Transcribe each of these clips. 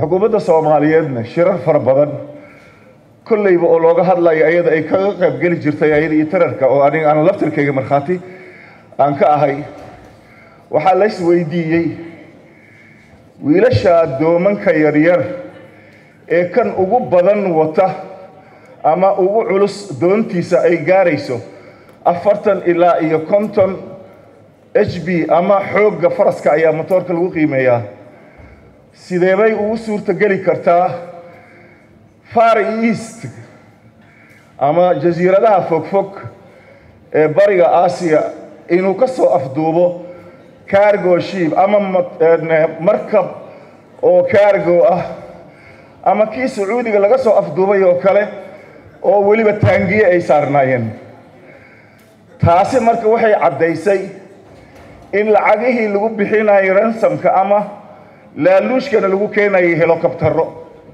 xukuumadda soomaaliyeedna shirar fara badan kolleyba oo looga hadlayo ayada ay kaga qaybgeli jirtay ayada iyo tararka oo aniga aan laftirkayga markhaati aan ka ahay waxaa la isweydiiyey wiilasha doomanka yaryar ee kan ugu badan wata ama ugu culus doontiisa ay gaarayso afartan ilaa iyo konton h b ama xoogga faraska ayaa motoorka lagu qiimeeyaa sideebay ugu suurtogeli kartaa far east ama jasiiradaha fogfog ee bariga aasiya inuu ka soo afduubo cargo ship ama markab oo cargo ah ama kii sacuudiga laga soo afduubay oo kale oo weliba taangiye ay saarnaayeen taasi marka waxay caddaysay in lacagihii lagu bixinayay ransamka ama laaluushkana lagu keenayay helocobtaro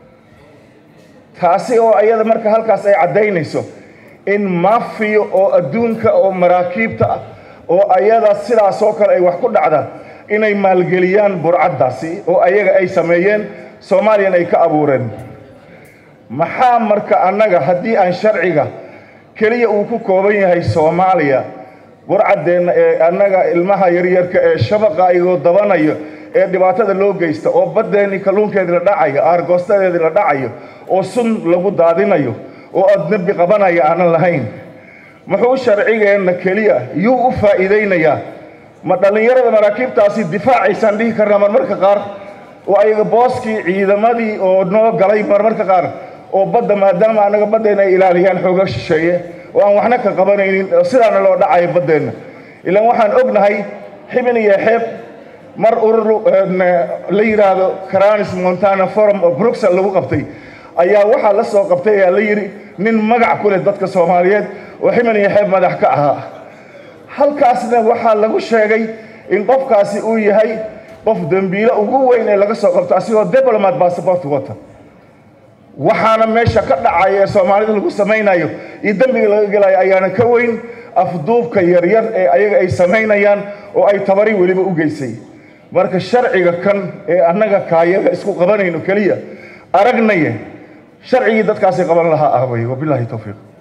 taasi oo ayada marka halkaas ay caddaynayso in mafiyo oo adduunka oo maraakiibta ah oo ayada sidaas oo kale ay wax ku dhacda inay maalgeliyaan burcaddaasi oo ayaga ay sameeyeen soomaaliyana ay ka abuureen maxaa marka annaga haddii aan sharciga keliya uu ku kooban yahay soomaaliya burcaddeenna ee annaga ilmaha yaryarka ee shabaqa ayagoo dabanayo ee dhibaatada loo geysta oo baddeenii kalluunkeedii la dhacayo aargoostadeedii la dhacayo oo sun lagu daadinayo oo adnebi qabanaya aanan lahayn muxuu sharcigeenna keliya yuu u faa'iidaynayaa ma dhallinyarada maraakiibtaasi difaacaysaan dhihi karnaa marmarka qaar oo ayaga booskii ciidamadii oo noo galay marmarka qaar oo badda maadaama annaga baddeenna ay ilaaliyaan xooga shisheeye oo aan waxna ka qabanaynin sidaana loo dhacayo baddeenna ilaan waxaan ognahay xibin iyo xeeb mar urur la yidhaahdo caranis montana forum oo bruxel lagu qabtay ayaa waxaa la soo qabtay ayaa la yidhi nin magac ku leh dadka soomaaliyeed oo ximin iyo xeeb madax ka ahaa halkaasna waxaa lagu sheegay in qofkaasi uu yahay qof dembiilo ugu weyn ee laga soo qabto asigoo diplomat bassabort wata waxaana meesha ka dhacaya ee soomaalida lagu samaynayo iyo dembiga laga gelayo ayaana ka weyn afduubka yaryar ee ayaga ay samaynayaan oo ay tabari weliba u geysay marka sharciga kan ee annaga kaayaga isku qabanayno keliya aragnaye sharcigii dadkaasi qaban lahaa ah wey wabilaahi towfiiq